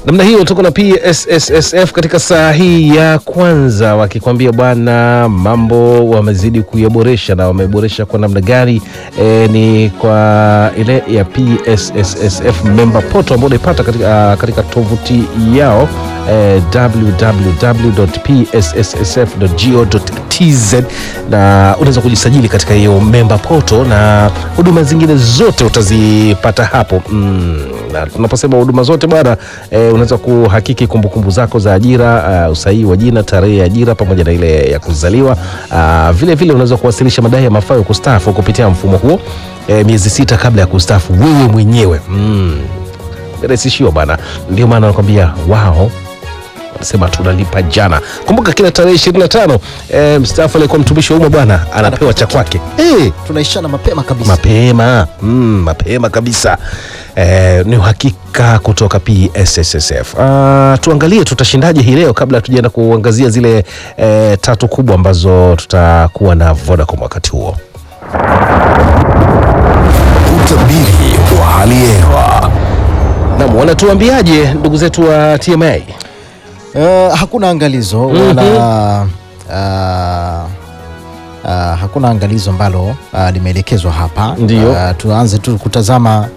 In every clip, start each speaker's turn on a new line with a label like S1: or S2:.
S1: namna hiyo tuko na PSSSF katika saa hii ya kwanza wakikwambia bwana mambo wamezidi kuyaboresha na wameboresha kwa namna gani e, ni kwa ile ya PSSSF member portal ambao unaipata katika, uh, katika tovuti yao eh, www.psssf.go.tz na unaweza kujisajili katika hiyo member portal na huduma zingine zote utazipata hapo mm, na tunaposema huduma zote bwana eh, unaweza kuhakiki kumbukumbu zako za ajira uh, usahihi wa jina tarehe ya ajira pamoja na ile ya kuzaliwa uh, vile vile unaweza kuwasilisha madai ya mafao ya kustaafu kupitia mfumo huo eh, miezi sita kabla ya kustaafu wewe mwenyewe mm, rahisishiwa bwana ndio maana nakwambia wao wanasema tunalipa jana kumbuka kila tarehe 25 eh, mstaafu aliyekuwa mtumishi wa umma bwana anapewa cha kwake eh,
S2: tunaishana mapema kabisa
S1: mapema mm, mapema kabisa eh, ni uhakika kutoka PSSSF. Uh, tuangalie tutashindaje hii leo kabla tujaenda kuangazia zile eh, tatu kubwa ambazo tutakuwa na Vodacom wakati huo.
S3: Utabiri wa hali ya hewa.
S1: Naam, wanatuambiaje ndugu zetu wa TMA?
S2: Eh, hakuna angalizo wala ah, ah, hakuna angalizo ambalo ah, limeelekezwa hapa.
S1: Ndiyo.
S2: Ah, tuanze tu kutazama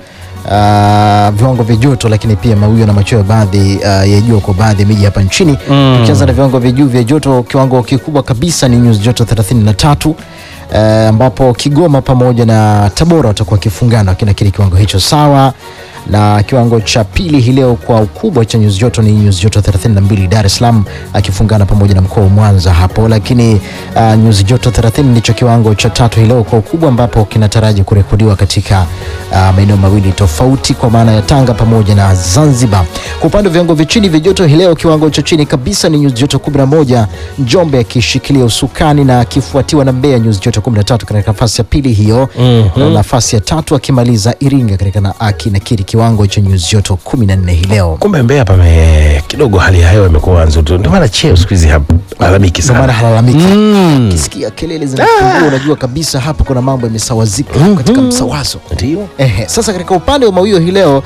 S2: ah, viwango vya joto, lakini pia mawio na machweo baadhi ah, ya jua kwa baadhi ya miji hapa nchini. Tukianza na viwango vya juu vya joto, kiwango kikubwa kabisa ni nyuzi joto 33 eh, ambapo Kigoma pamoja na Tabora watakuwa wakifungana kinakili kiwango hicho sawa na kiwango cha pili hii leo kwa ukubwa cha nyuzi joto ni nyuzi joto 32 Dar es Salaam akifungana pamoja na mkoa wa Mwanza hapo, lakini uh, nyuzi joto 30 ndicho kiwango cha tatu hii leo kwa ukubwa ambapo kinataraji kurekodiwa katika uh, maeneo mawili tofauti kwa maana ya Tanga pamoja na Zanzibar. Kwa upande wa viwango vya chini vya joto hii leo, kiwango cha chini kabisa ni nyuzi joto 11 Njombe akishikilia usukani na akifuatiwa na Mbeya nyuzi joto 13 katika nafasi ya pili hiyo na nafasi ya tatu akimaliza Iringa katika na akinakiri kiwango cha nyuzi joto 14 hii leo.
S1: Kumbe Mbeya pame kidogo hali ya hewa imekuwa nzuri, ndio maana cheo siku hizi halalamiki
S2: Ndio maana
S1: sana.
S2: halalamiki
S1: Mm.
S2: kisikia kelele zinapungua, unajua kabisa hapa kuna mambo yamesawazika katika msawazo.
S1: Ndio.
S2: Ehe, sasa katika upande wa mawio hii leo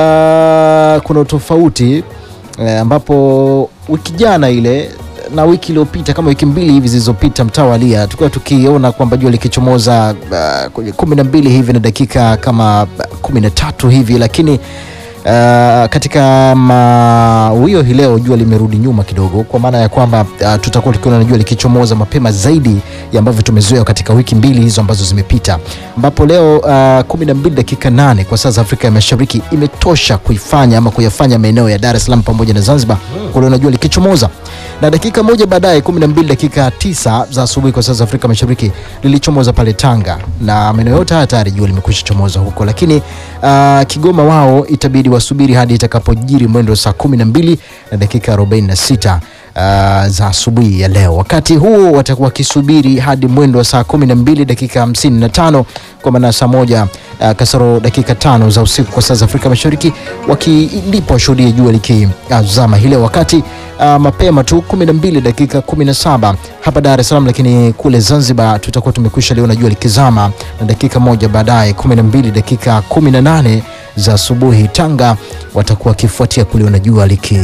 S2: uh, kuna utofauti eh, ambapo wiki jana ile na wiki iliyopita kama wiki mbili hivi zilizopita mtawalia tulikuwa tukiona kwamba jua likichomoza uh, kwenye kumi na mbili hivi na dakika kama uh, kumi na tatu hivi lakini Uh, katika mawio hii leo jua limerudi nyuma kidogo, kwa maana ya kwamba uh, tutakuwa tukiona na jua likichomoza mapema zaidi ya ambavyo tumezoea katika wiki mbili hizo ambazo zimepita, ambapo leo uh, kumi na mbili dakika nane kwa saa za Afrika ya Mashariki imetosha kuifanya ama kuyafanya maeneo ya Dar es Salaam pamoja na Zanzibar kuliona jua likichomoza, na dakika moja baadaye kumi na mbili dakika tisa za asubuhi kwa saa za Afrika Mashariki lilichomoza pale Tanga, na maeneo yote haya tayari jua limekwisha chomoza huko, lakini uh, Kigoma wao itabidi wasubiri hadi itakapojiri mwendo saa kumi na mbili na dakika 46 uh, za asubuhi ya leo. Wakati huo watakuwa wakisubiri hadi mwendo wa saa kumi na mbili dakika hamsini na tano kwa maana saa moja uh, kasoro dakika tano za usiku kwa saa za Afrika Mashariki, wakilipo washuhudie jua likizama hile wakati uh, mapema tu 12 dakika 17 hapa Dar es Salaam, lakini kule Zanzibar tutakuwa tumekwisha liona jua likizama na dakika moja baadaye 12 dakika 18 za asubuhi Tanga watakuwa wakifuatia kuliona jua liki,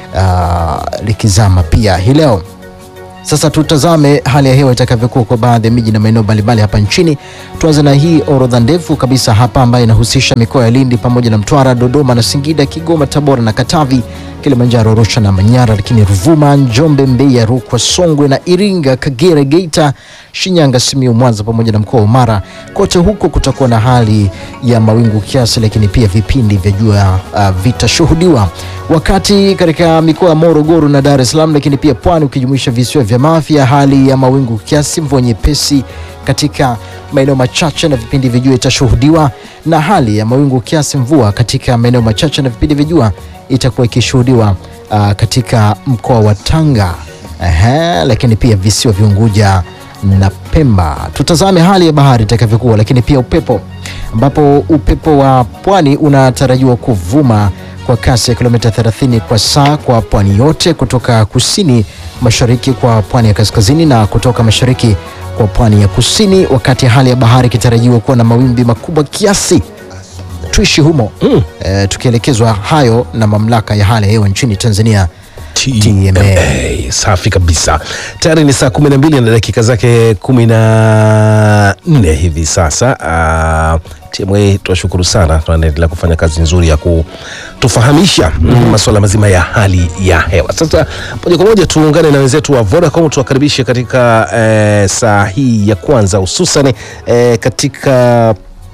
S2: uh, likizama pia hii leo. Sasa tutazame hali ya hewa itakavyokuwa kwa baadhi ya miji na maeneo mbalimbali hapa nchini. Tuanze na hii orodha ndefu kabisa hapa ambayo inahusisha mikoa ya Lindi pamoja na Mtwara, Dodoma na Singida, Kigoma, Tabora na Katavi, Kilimanjaro, Arusha na Manyara, lakini Ruvuma, Njombe, Mbeya, Rukwa, Songwe na Iringa, Kagera, Geita, Shinyanga, Simiyu, Mwanza pamoja na mkoa wa Mara. Kote huko kutakuwa na hali ya mawingu kiasi, lakini pia vipindi vya jua uh, vitashuhudiwa, wakati katika mikoa ya Morogoro na Dar es Salaam, lakini pia Pwani ukijumuisha visiwa vya Mafia, hali ya mawingu kiasi, mvua nyepesi katika maeneo machache na vipindi vya jua itashuhudiwa, na hali ya mawingu kiasi, mvua katika maeneo machache na vipindi vya jua itakuwa ikishuhudiwa uh, katika mkoa wa Tanga. Ehe, lakini pia visiwa vya Unguja na Pemba. Tutazame hali ya bahari itakavyokuwa, lakini pia upepo, ambapo upepo wa pwani unatarajiwa kuvuma kwa kasi ya kilomita 30 kwa saa kwa pwani yote, kutoka kusini mashariki kwa pwani ya kaskazini na kutoka mashariki kwa pwani ya kusini, wakati hali ya bahari ikitarajiwa kuwa na mawimbi makubwa kiasi tuishi humo
S1: Mm.
S2: eh, tukielekezwa hayo na mamlaka ya hali ya hewa nchini Tanzania TMA.
S1: TMA. Safi kabisa. Tayari ni saa kumi na mbili na dakika zake kumi na nne hivi sasa. Uh, TMA tunashukuru sana, tunaendelea kufanya kazi nzuri ya kutufahamisha mm. masuala mazima ya hali ya hewa. Sasa moja kwa moja tuungane na wenzetu wa Vodacom tuwakaribishe katika eh, saa hii ya kwanza hususan eh, katika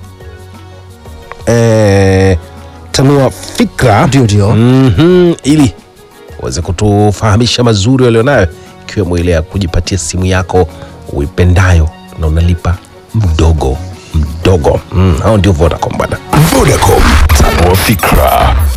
S1: eh, tanua fikra
S2: Ndio, ndio.
S1: Mhm, ili uweze kutufahamisha mazuri walionayo ikiwemo ile ya kujipatia simu yako uipendayo na unalipa mdogo mdogo. Mm, hao ndio Vodacom bwana.
S3: Vodacom, tanua fikra.